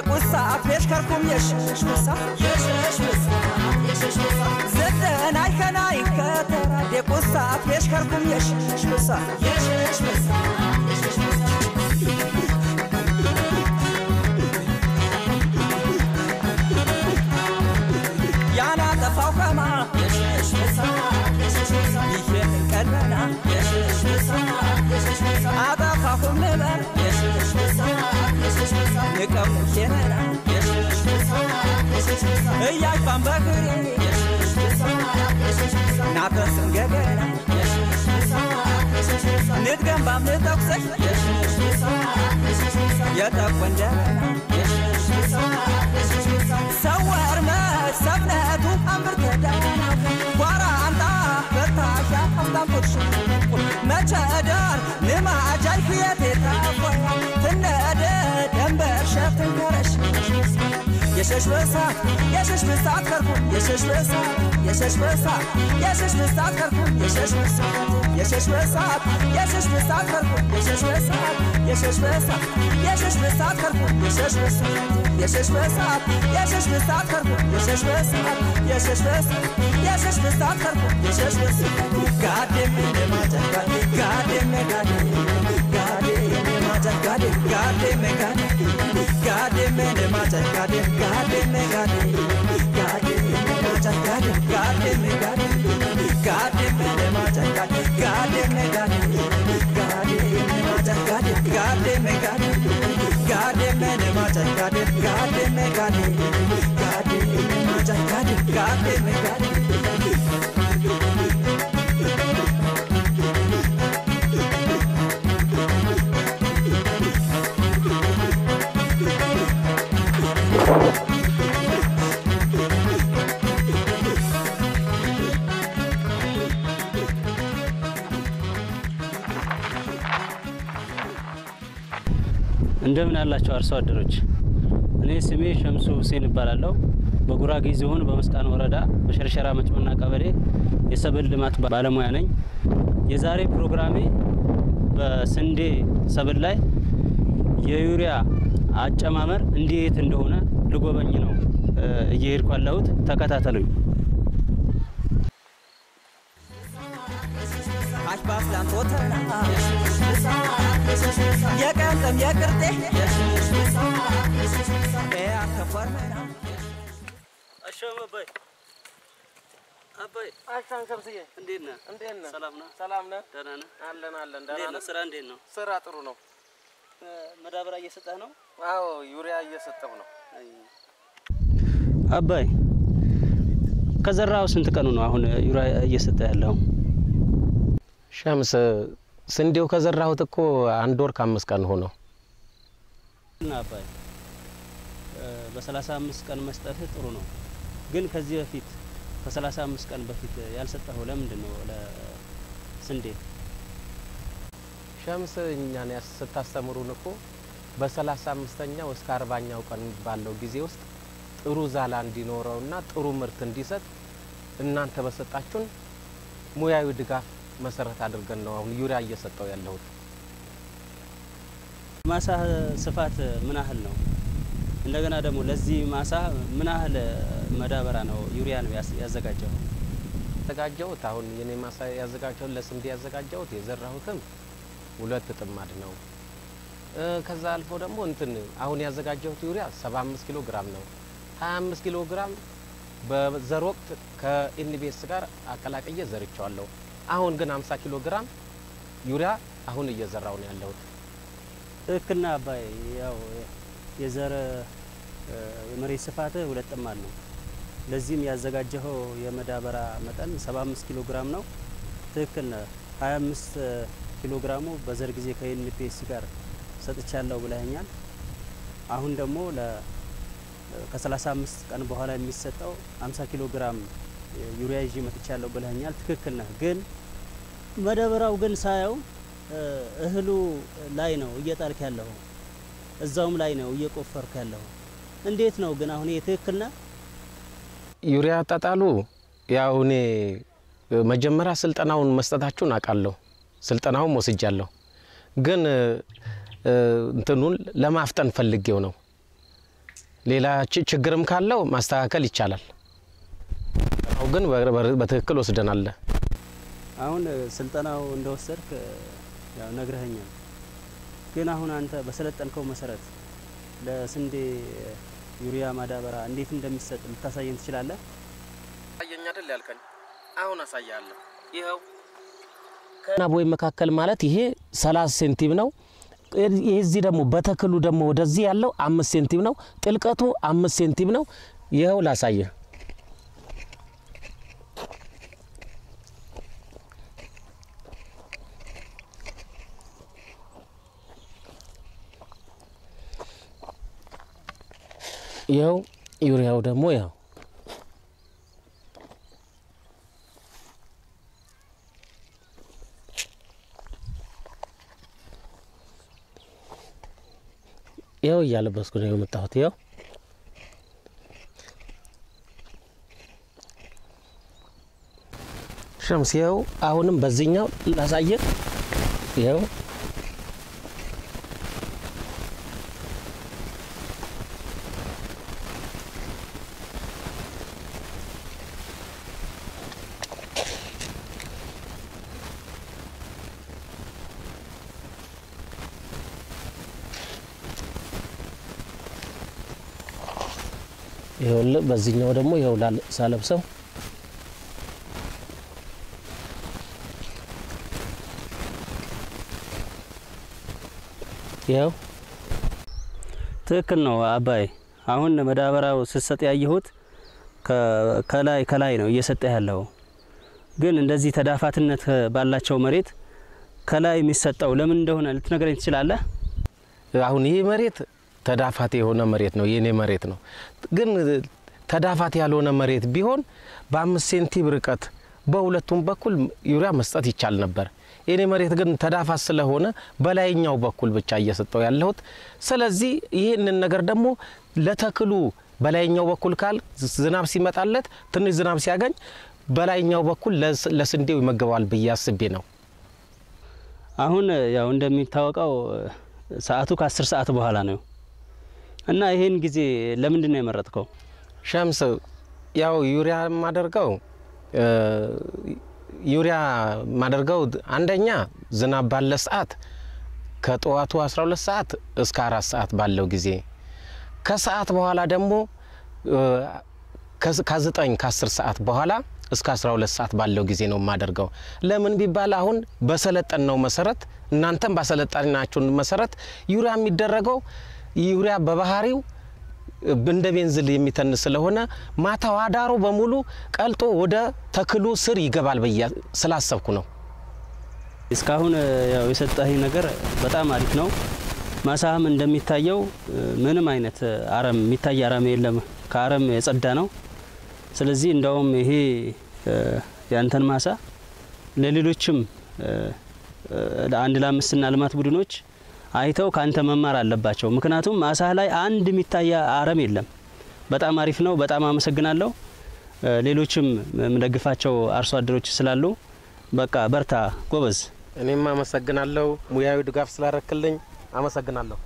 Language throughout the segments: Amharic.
የቁሳ ፔሽከርኩም የሽሽ ምሳ ዘጠናይ ከናይ ከተራ የቁሳ ፔሽከርኩም የሽሽ ምሳ ያና ጠፋው ከማ ይሄን ቀድመና አጠፋሁም ንበር ንቀው ኬነና እያጅባን በግሬ ናተስን ገገና ንትገንባም ንጠቁሰሽ የጠቆንጀበና ሰወር መች ሰብነቱ አምር ተዳና ጓራ አንጣ በታሻ አፍታም ቁርሽ መቸዳር ንማጃይ ክየት የታፎያ ትነደ ደንበር ሸፍትን ከረሽ የሸሽ በሳት የሸሽ በሳት ከርኩ የሸሽ በሳት የሸሽ በሳት የሸሽ በሳት ከርኩ የሸሽ በሳት የሸሽ በሳት የሸሽ በሳት ከርኩ የሸሽ በሳት የሸሽ በሳት የሸሽ በሳት ከርኩ የሸሽ በሳት የሸሽ በሳት የሸሽ በሳት ከርኩ የሸሽ በሳት የሸሽ በሳት የሸሽ በሳት ከርኩ የሸሽ በሳት ጋዴም ለማጃ ጋዴ ጋዴም ጋዴ ጋዴ ለማጃ ጋዴ ጋዴም ጋዴ ጋዴም ለማጃ ጋዴ ጋዴም ጋዴ ጋዴም ለማጃ ጋዴ ጋዴም ጋዴ ጋዴም ለማጃ ጋዴ ጋዴም ጋዴ ጋዴም ለማጃ ጋዴ ጋዴም ጋዴ ጋዴም ለማጃ ጋዴ ጋዴም ጋዴ ጋዴም ለማጃ ጋዴ ጋዴም ጋዴ እንደምን ያላቸው አርሶ አደሮች፣ እኔ ስሜ ሸምሱ ሁሴን እባላለሁ። በጉራጌ ዞን በመስቃን ወረዳ በሸርሸራ መጭመና ቀበሌ የሰብል ልማት ባለሙያ ነኝ። የዛሬ ፕሮግራሜ በስንዴ ሰብል ላይ የዩሪያ አጨማመር እንዴት እንደሆነ ልጎበኝ ነው እየሄድኩ ያለሁት። ተከታተሉኝ። አሽባፍላን ቶተና የቀንጥም የቅርጤ ያተኮርመና አሻም አባይ አባይ አሻን ሸምስዬ እንዴት ነህ? እንዴት ነህ? ሰላም ነህ? ሰላም ነህ? ደህና ነህ? አለን አለን። እንዴት ደህና ነው? ነህ? ስራ እንዴት ነው? ስራ ጥሩ ነው። መዳበሪያ እየሰጠህ ነው? አዎ ዩሪያ እየሰጠሁ ነው። አባይ ከዘራው ስንት ቀኑ ነው አሁን ዩሪያ እየሰጠ ያለው? ሸምስ ስንዴው ከዘራሁት እኮ አንድ ወር ከአምስት ቀን ሆነው። እና አባይ በሰላሳ አምስት ቀን መስጠትህ ጥሩ ነው፣ ግን ከዚህ በፊት ከሰላሳ አምስት ቀን በፊት ያልሰጠኸው ለምንድን ነው ለስንዴ? ሸምስ እኛን ያስ- ስታስተምሩን እኮ በሰላሳ አምስተኛው እስከ አርባኛው ቀን ባለው ጊዜ ውስጥ ጥሩ ዛላ እንዲኖረውና ጥሩ ምርት እንዲሰጥ እናንተ በሰጣችሁን ሙያዊ ድጋፍ መሰረት አድርገን ነው አሁን ዩሪያ እየሰጠው ያለሁት። ማሳ ስፋት ምን ያህል ነው? እንደገና ደግሞ ለዚህ ማሳ ምን ያህል መዳበሪያ ነው ዩሪያ ነው ያስ- ያዘጋጀው? ያዘጋጀሁት አሁን የኔ ማሳ ያዘጋጀሁት ለስንዴ ያዘጋጀሁት የዘራሁትም ሁለት ጥማድ ነው። እ ከዛ አልፎ ደግሞ እንትን አሁን ያዘጋጀሁት ዩሪያ 75 ኪሎ ግራም ነው። 25 ኪሎ ግራም በዘር ወቅት ከኢንቤስ ጋር አቀላቅዬ ዘርቸዋለሁ። አሁን ግን 50 ኪሎ ግራም ዩሪያ አሁን እየዘራው ነው ያለሁት። ትክክልና አባይ ያው የዘር እ፣ የመሬት ስፋት ሁለት ጥማድ ነው። ለዚህም ያዘጋጀኸው የመዳበሪያ መጠን 75 ኪሎ ግራም ነው። ትክክል ነህ። 25 ኪሎ ግራሙ በዘር ጊዜ ከኤንፒኤስ ጋር ሰጥቻለሁ ብለኸኛል። አሁን ደግሞ ለ ከ35 ቀን በኋላ የሚሰጠው 50 ኪሎ ግራም ዩሪያ ይዤ መጥቻለሁ ብለኸኛል። ትክክል ነህ። ግን መዳበሪያው ግን ሳየው እ፣ እህሉ ላይ ነው እየጣልክ ያለው እዛውም ላይ ነው እየቆፈርክ ያለው። እንዴት ነው ግን አሁን ይሄ ትክክል ነህ? ዩሪያ አጣጣሉ ያው እኔ መጀመሪያ ስልጠናውን መስጠታችሁን አውቃለሁ። ስልጠናውን ወስጃለሁ። ግን እ፣ እንትኑን ለማፍጠን ፈልጌው ነው። ሌላ ች- ችግርም ካለው ማስተካከል ይቻላል። አሁን ግን በ- በ- በትክክል ወስደናል። አሁን እ፣ ስልጠናው እንደወሰድክ እ፣ ያው ነግረኸኛል። ግን አሁን አንተ በሰለጠንከው መሰረት ለስንዴ እ፣ ዩሪያ ማዳበራ እንዴት እንደሚሰጥ ልታሳየን ትችላለህ? አሳየኝ አይደል ያልከኝ? አሁን አሳያለሁ። ይኸው ከና ቦይ መካከል ማለት ይሄ 30 ሴንቲም ነው። ይህ እዚህ ደግሞ በተክሉ ደግሞ ወደዚህ ያለው አምስት ሴንቲም ነው። ጥልቀቱ አምስት ሴንቲም ነው። ይኸው ላሳየ ይኸው ዩሪያው ደግሞ ያው ይኸው እያለበስኩ ነው የመጣሁት። ይኸው ሸምስ፣ ይኸው አሁንም በዚህኛው ላሳየ። ይኸው ይኸውልህ በዚህኛው ደግሞ ይኸው ላል- ሳለብሰው ይኸው ትክክል ነው አባይ። አሁን መዳበሪያው ስትሰጥ ያየሁት ከ- ከላይ ከላይ ነው እየሰጠ ያለው። ግን እንደዚህ ተዳፋትነት ባላቸው መሬት ከላይ የሚሰጠው ለምን እንደሆነ ልትነግረኝ ትችላለህ? አሁን ይህ መሬት ተዳፋት የሆነ መሬት ነው፣ የኔ መሬት ነው። ግን ተዳፋት ያልሆነ መሬት ቢሆን በአምስት ሴንቲም ርቀት በሁለቱም በኩል ዩሪያ መስጠት ይቻል ነበር። የኔ መሬት ግን ተዳፋት ስለሆነ በላይኛው በኩል ብቻ እየሰጠው ያለሁት። ስለዚህ ይህንን ነገር ደግሞ ለተክሉ በላይኛው በኩል ካል ዝናብ ሲመጣለት ትንሽ ዝናብ ሲያገኝ በላይኛው በኩል ለስ- ለስንዴው ይመገባል ብዬ አስቤ ነው። አሁን ያው እንደሚታወቀው ሰዓቱ ከአስር ሰዓት በኋላ ነው እና ይሄን ጊዜ ለምንድን ነው የመረጥከው? ሸምስ ያው ዩሪያ የማደርገው እ፣ ዩሪያ የማደርገው አንደኛ ዝናብ ባለ ሰዓት ከጠዋቱ 12 ሰዓት እስከ አራት ሰዓት ባለው ጊዜ ከሰዓት በኋላ ደግሞ እ፣ ከዝ- ከዘጠኝ ከአስር ሰዓት በኋላ እስከ 12 ሰዓት ባለው ጊዜ ነው የማደርገው። ለምን ቢባል አሁን በሰለጠነው መሰረት እናንተም ባሰለጠናችሁን መሰረት ዩሪያ የሚደረገው ዩሪያ በባህሪው እንደ ቤንዝል የሚተን ስለሆነ ማታው አዳሩ በሙሉ ቀልጦ ወደ ተክሉ ስር ይገባል ብዬ ስላሰብኩ ነው። እስካሁን ያው የሰጠኸኝ ነገር በጣም አሪፍ ነው። ማሳህም እንደሚታየው ምንም አይነት አረም የሚታይ አረም የለም፣ ከአረም የጸዳ ነው። ስለዚህ እንደውም ይሄ ያንተን ማሳ ለሌሎችም ለአንድ ለአምስትና ልማት ቡድኖች አይተው ካንተ መማር አለባቸው። ምክንያቱም ማሳህ ላይ አንድ የሚታይ አረም የለም። በጣም አሪፍ ነው። በጣም አመሰግናለሁ። ሌሎችም የምደግፋቸው አርሶ አደሮች ስላሉ በቃ በርታ ጎበዝ። እኔም አመሰግናለሁ። ሙያዊ ድጋፍ ስላረክልኝ አመሰግናለሁ።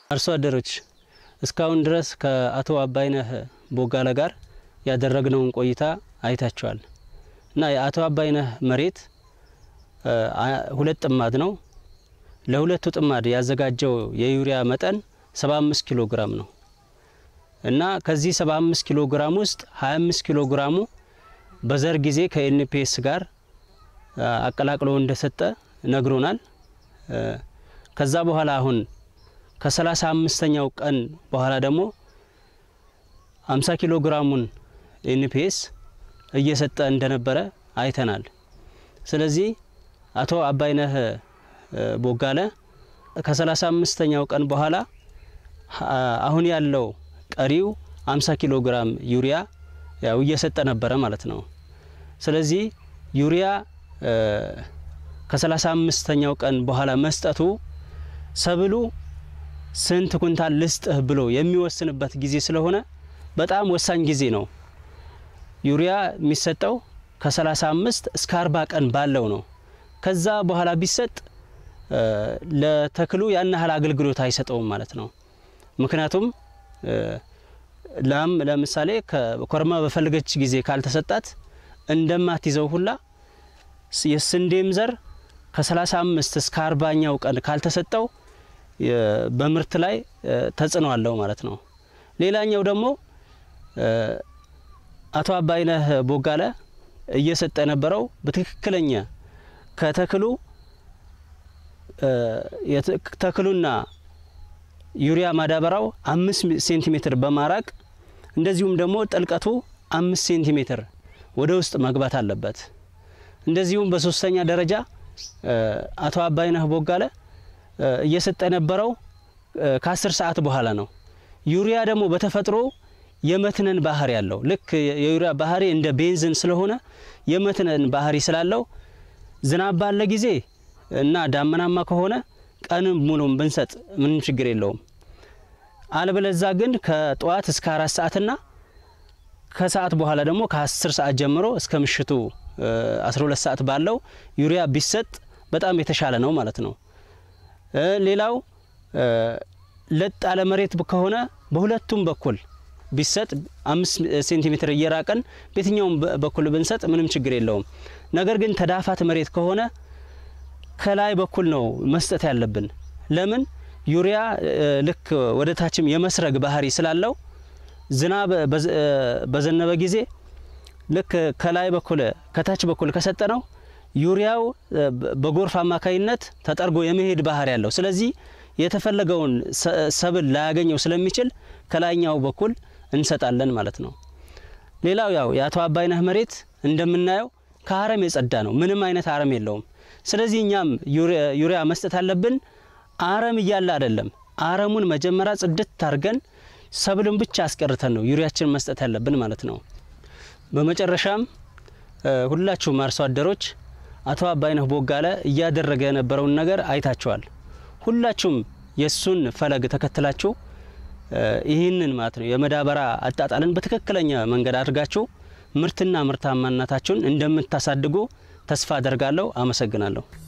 አርሶ አደሮች እስካሁን ድረስ ከአቶ አባይነህ ቦጋለ ጋር ያደረግነውን ቆይታ አይታቸዋል እና የአቶ አባይነህ መሬት ሁለት ጥማድ ነው። ለሁለቱ ጥማድ ያዘጋጀው የዩሪያ መጠን 75 ኪሎ ግራም ነው እና ከዚህ 75 ኪሎ ግራም ውስጥ 25 ኪሎ ግራሙ በዘር ጊዜ ከኤንፒኤስ ጋር አቀላቅሎ እንደሰጠ ነግሮናል። ከዛ በኋላ አሁን ከሰላሳ አምስተኛው ቀን በኋላ ደግሞ 50 ኪሎ ግራሙን ኤንፒኤስ እየሰጠ እንደነበረ አይተናል። ስለዚህ አቶ አባይነህ ቦጋለ ከሰላሳ አምስተኛው ቀን በኋላ አሁን ያለው ቀሪው 50 ኪሎ ግራም ዩሪያ ያው እየሰጠ ነበረ ማለት ነው። ስለዚህ ዩሪያ ከሰላሳ አምስተኛው ቀን በኋላ መስጠቱ ሰብሉ ስንት ኩንታል ልስጥህ ብሎ የሚወስንበት ጊዜ ስለሆነ በጣም ወሳኝ ጊዜ ነው። ዩሪያ የሚሰጠው ከ35 እስከ 40 ቀን ባለው ነው። ከዛ በኋላ ቢሰጥ ለተክሉ ያን ያህል አገልግሎት አይሰጠውም ማለት ነው። ምክንያቱም ላም ለምሳሌ ኮርማ በፈለገች ጊዜ ካልተሰጣት እንደማትይዘው ሁላ የስንዴም ዘር ከ35 እስከ 40ኛው ቀን ካልተሰጠው በምርት ላይ ተጽዕኖ አለው ማለት ነው። ሌላኛው ደግሞ አቶ አባይነህ ቦጋለ እየሰጠ የነበረው በትክክለኛ ከተክሉ ተክሉና ዩሪያ ማዳበራው አምስት ሴንቲሜትር በማራቅ እንደዚሁም ደግሞ ጥልቀቱ አምስት ሴንቲሜትር ወደ ውስጥ መግባት አለበት። እንደዚሁም በሶስተኛ ደረጃ አቶ አባይነህ ቦጋለ እየሰጠ የነበረው ከአስር ሰዓት በኋላ ነው። ዩሪያ ደግሞ በተፈጥሮ የመትነን ባህሪ ያለው ልክ የዩሪያ ባህሪ እንደ ቤንዝን ስለሆነ የመትነን ባህሪ ስላለው ዝናብ ባለ ጊዜ እና ዳመናማ ከሆነ ቀንም ሙሉም ብንሰጥ ምንም ችግር የለውም። አለበለዛ ግን ከጠዋት እስከ አራት ሰዓትና ከሰዓት በኋላ ደግሞ ከአስር ሰዓት ጀምሮ እስከ ምሽቱ 12 ሰዓት ባለው ዩሪያ ቢሰጥ በጣም የተሻለ ነው ማለት ነው። ሌላው ለጥ ያለ መሬት ከሆነ በሁለቱም በኩል ቢሰጥ አምስት ሴንቲሜትር እየራቀን በየትኛውም በኩል ብንሰጥ ምንም ችግር የለውም። ነገር ግን ተዳፋት መሬት ከሆነ ከላይ በኩል ነው መስጠት ያለብን። ለምን ዩሪያ ልክ ወደ ታችም የመስረግ ባህሪ ስላለው ዝናብ በዘነበ ጊዜ ልክ ከላይ በኩል ከታች በኩል ከሰጠ ነው ዩሪያው በጎርፍ አማካይነት ተጠርጎ የመሄድ ባህሪ ያለው ስለዚህ የተፈለገውን ሰብል ላያገኘው ስለሚችል ከላይኛው በኩል እንሰጣለን ማለት ነው። ሌላው ያው የአቶ አባይነህ መሬት እንደምናየው ከአረም የጸዳ ነው። ምንም አይነት አረም የለውም። ስለዚህ እኛም ዩሪያ መስጠት አለብን። አረም እያለ አይደለም። አረሙን መጀመሪያ ጽድት አድርገን ሰብልን ብቻ አስቀርተን ነው ዩሪያችን መስጠት ያለብን ማለት ነው። በመጨረሻም ሁላችሁም አርሶ አደሮች አቶ አባይነህ ቦጋለ እያደረገ የነበረውን ነገር አይታችኋል። ሁላችሁም የእሱን ፈለግ ተከትላችሁ ይህንን ማለት ነው የመዳበራ አጣጣልን በትክክለኛ መንገድ አድርጋችሁ ምርትና ምርታማነታችሁን እንደምታሳድጉ ተስፋ አደርጋለሁ። አመሰግናለሁ።